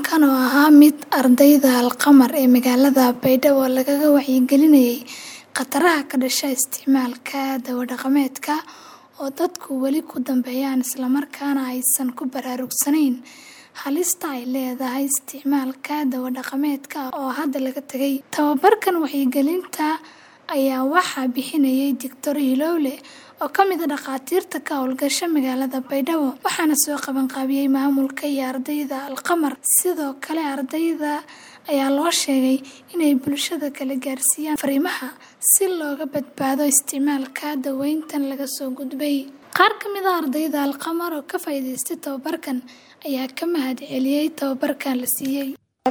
Kulankan oo ahaa mid ardayda Alqamar ee magaalada Baydhabo lagaga wacyigelinayay khataraha ka dhasha isticmaalka dawo-dhaqameedka oo dadku weli ku dambeeyaan isla markaana aysan ku baraarugsanayn halista ay leedahay isticmaalka dawo-dhaqameedka oo hadda laga tagay. Tababarkan wacyigelinta ayaa waxaa bixinayay Dr. Hilowle oo ka mid ah dhakhaatiirta ka howlgasha magaalada Baydhabo, waxaana soo qabanqaabiyay maamulka iyo ardayda Alqamar. Sidoo kale, ardayda ayaa loo sheegay inay bulshada kale gaarsiiyaan fariimaha si looga badbaado isticmaalka dawooyinkan laga soo gudbay. Qaar ka mid ah ardayda Alqamar oo ka faa'iidaystay tababarkan ayaa ka mahadceliyay tababarkan la siiyay.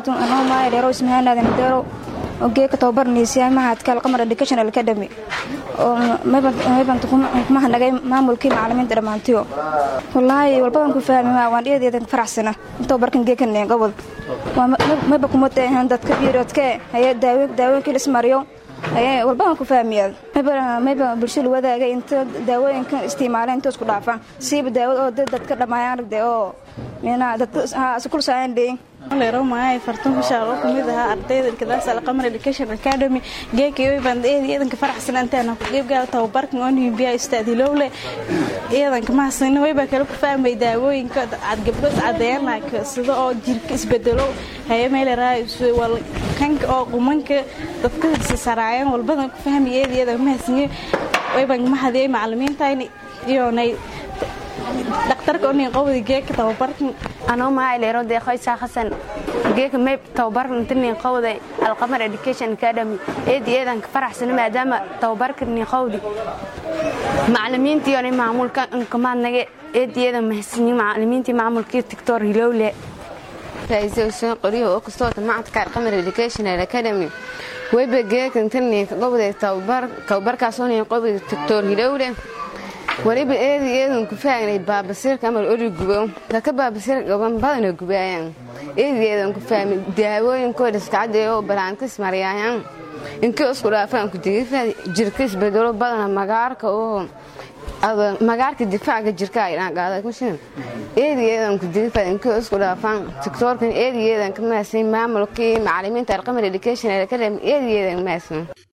geeka tababarnaysa mahadka Alqamar Educational Academy oo mayban kuma nagay maamulkii macallimiinta dhamaantiyo wallaahi walbadan ku fahmay waan dheedeedan faraxsana tababarkan geekan gobol mayba kuma tahan dadka biirodka ay daawo daawooyinkii ismariyo ay walbadan ku fahmiyaa mayba mayba bulshada wadaaga inta daawooyinkan isticmaaleen inta isku dhaafaan siiba daawada oo dadka dhamaayaan aragtay oo meena dadka isku saayan dheeyeen leero maay fartuun bishaar oo kamid ahaa ardayda ilkadaas alqamar education academy geekay baan eedanka faraxsan intaan ku qeybgal tababarkan oo nimbiya ustaad hilowle eedanka ma hasan way baa kala ku fahmay daawooyinka cad gabdhood cadeeyana sida oo jirka isbedelo haye meel raay wal kanka oo qumanka dadka saraayan walbadan ku fahmay eedan ma hasan way baan ma hadiyay macallimiinta iyo nay dhaqtarka oo nin qowdi geeka tababarkan anoo mahay leero deeqaysa xasan geeka may tababarkan inta nin qowday alqamar education academy eed eedan ka faraxsan maadaama tababarkan nin qowdi macallimiintii oo maamulka kamaadnage eed eedan mahadsanyiin macallimiintii maamulkii doctor hilowle ra'iisul wasaare qoriyo oo kastoo macadka alqamar education academy wayba geeka inta nin qowday tababar tababarkaas oo nin qowday doctor hilowle waliba eedi eedan ku faagnay baabasiirka amal ori gubo dadka baabasiir gaban badana gubaayaan eedi eedan ku fahmay daawooyinkooda iskacadee oo baraantis maryaayaan inkii isku dhaafaan ku digifa jirka isbedelo badana magaarka oo magaarka difaaca jirka ay dhaaqaaday kushin eedi eedan ku digifa inkii isku dhaafaan tiktoorkan eedi eedan ka maasin maamulkii macallimiinta alqamar education academy eedi eedan maasin